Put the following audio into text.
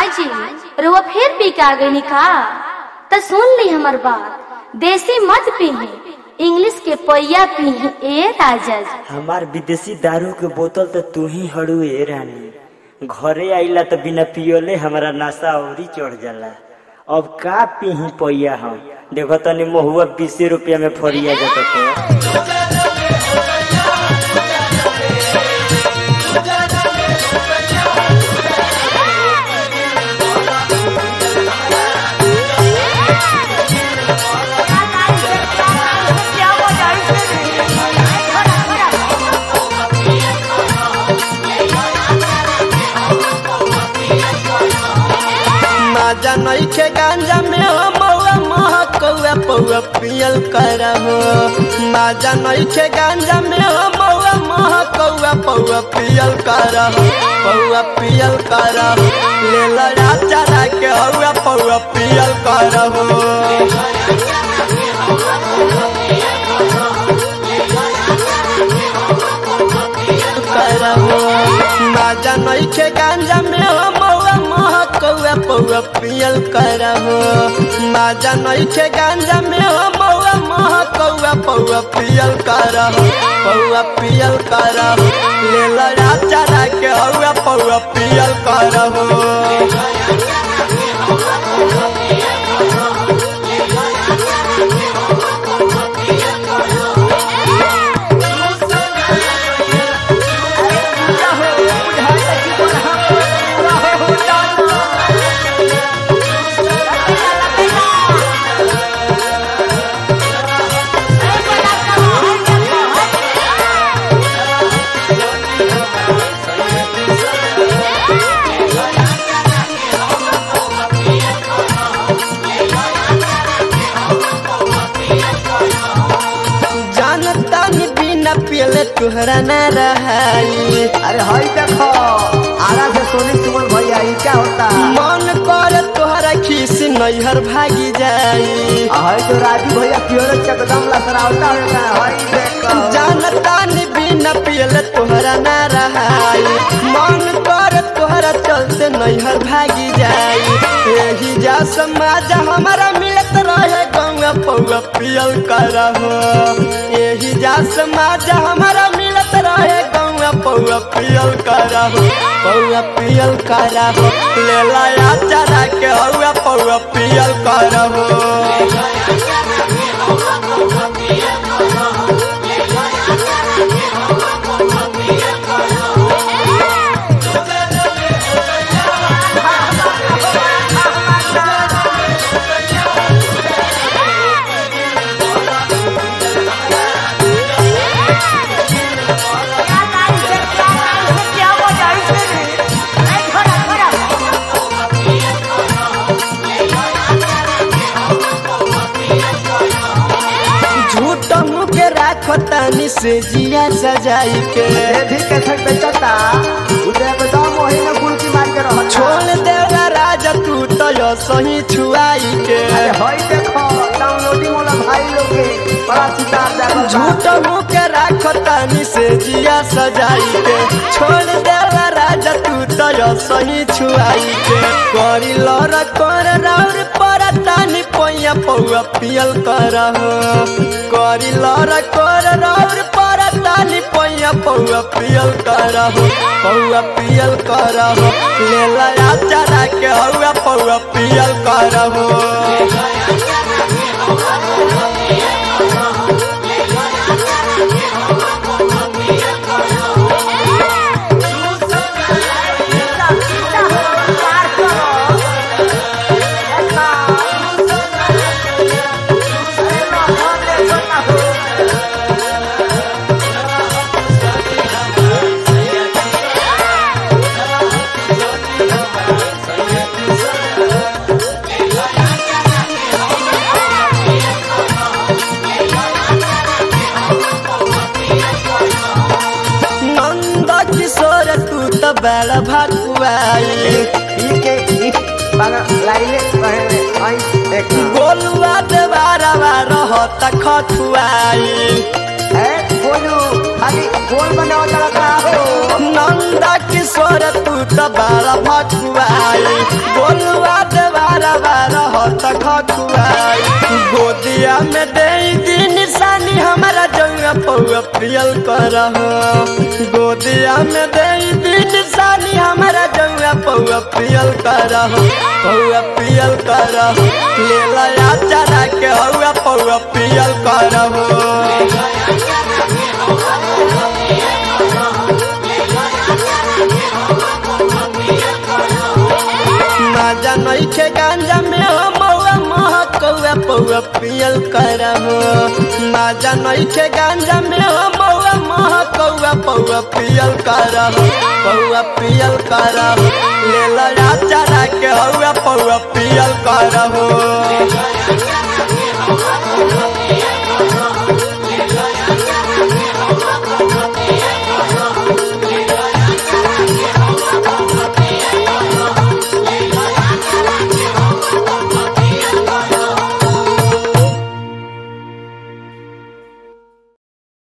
काजी रुआ फिर पी के आ गई का तो सुन ली हमर बात देसी मत पीही इंग्लिश के पैया पीही ए राजा जी हमार विदेशी दारू के बोतल तो तू ही हड़ू ए रानी घरे आइला तो बिना पियोले हमारा नशा औरी चढ़ जाला अब का पीही पैया हम देखो तनी महुआ बीसे रुपया में फरिया जाता तो माजा नइखे गांजा में हो मौआ महकौआ पौआ पियल करहो माजा नइखे गांजा में हो मौआ महकौआ पौआ पियल करहो पौआ पियल करहो ले लो चढ़ा के हौआ पौआ पियल करहो करहो माजा नइखे गांजा में हो मौआ महकौआ पौआ पियल करहो माजा नइखे गांजा में हो मौआ महकौआ पौआ पियल करहो पौआ पियल करहो ले लो चढ़ा के हौआ पौआ पियल करहो जानता ni बिना पियले तुहरा ना रहाई अरे हई देखो आरा से सोनी सुमन भैया ये क्या होता है मन कर तोहरा खीस नैहर भागी जाई आ, हई जो राजू भैया पियोरे चकदम लसरावता है हई देखो जानता नि बिना पियले तोहरा ना रहाई मन कर तोहरा चलते नैहर भागी जाई यही जा समाज हमारा मिलत रहे गंगा पौआ पियल करहो यही जा समाज हमारा मिलत रहे गंगा पौआ पियल करहो पौआ पियल करहो ले लाया चढ़ा के हौआ पौआ पियल करहो झूठ मुके राखो तानी से जिया सजाई के ये भी कैसे बेचता उधर एकदम वही में गुलकी मार के रहो छोड़ देला राजा तू तो यो सही छुआई के अरे हई देखो डाउनलोडिंग वाला भाई लोग के बड़ा सितार जागल बा। झूठ मुके राखो तानी से जिया सजाई के छोड़ देला राजा तू तो यो सही छुआई के करी लर कर राउर पर तानी पैया पौआ पियल करहो करी लर कर राउर पर तानी पैया पौआ पियल करहो पौआ पियल करहो ले लया चढ़ा के हौआ पौआ पियल करहो नंद किशोर तू तो बड़ा भकुआई ई के ई बागा लाइले पहले हई देखो गोलुआ देवारा रहत खथुआई ए बोलू खाली बोल बनाओ तड़का हो नंदा किशोर तू त बारा भकुआई बोलुआ देवारा बारा हत खकुआई गोदिया में दे दी निशानी हमारा जंगा पौआ पियल कर गोदिया में दे दी निशानी हमारा जंगा पौआ पियल कर पौआ पियल कर ले लया चरा के हौआ पौआ पियल कर माजा नइखे गांजा में हो मौआ मह कौआ पौआ पियल करहो माजा नइखे गांजा में हो मौआ मह कौआ पौआ पियल करहो पौआ पियल करहो ले लया चरा के हौआ पौआ पियल करहो